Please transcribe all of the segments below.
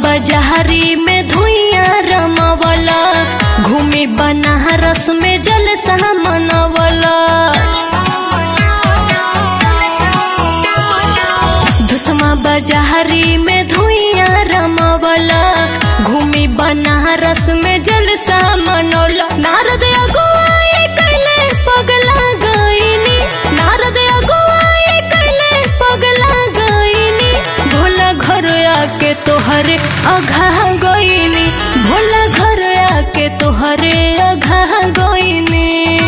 बाजारी में धुइया रमवला घूमी बनारस में जलसा मनवला धुसमा बाजारी में धुइया रमवला घूमी बनारस में जलसा मनौला नारद अगुवाई कैले पगला गईनी नारद अगुवाई कैले पगला गईनी भोला घर आके तोहरे अघा गईनी भोला घर आके तोहरे अघा गईनी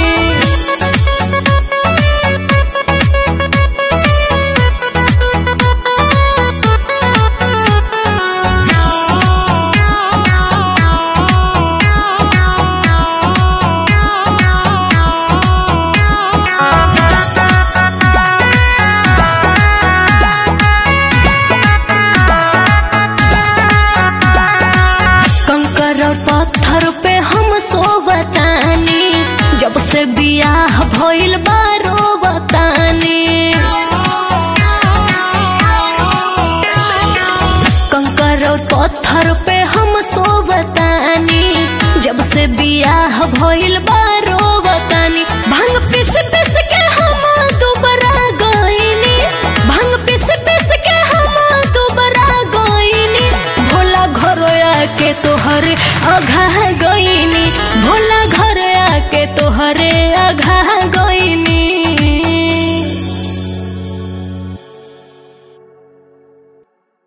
कंकर और पत्थर पे हम सोवतानी जब से बियाह भइल बारो बतानी कंकर और पत्थर पे हम सोवतानी जब से बियाह भइल बारो बतानी भांग पीस पीस के हम दुबरा गईनी भांग पीस पीस के हम दुबरा गईनी भोला घर आके तोहरे अघा गईनी भोला घर आके तोहरे अघा गईनी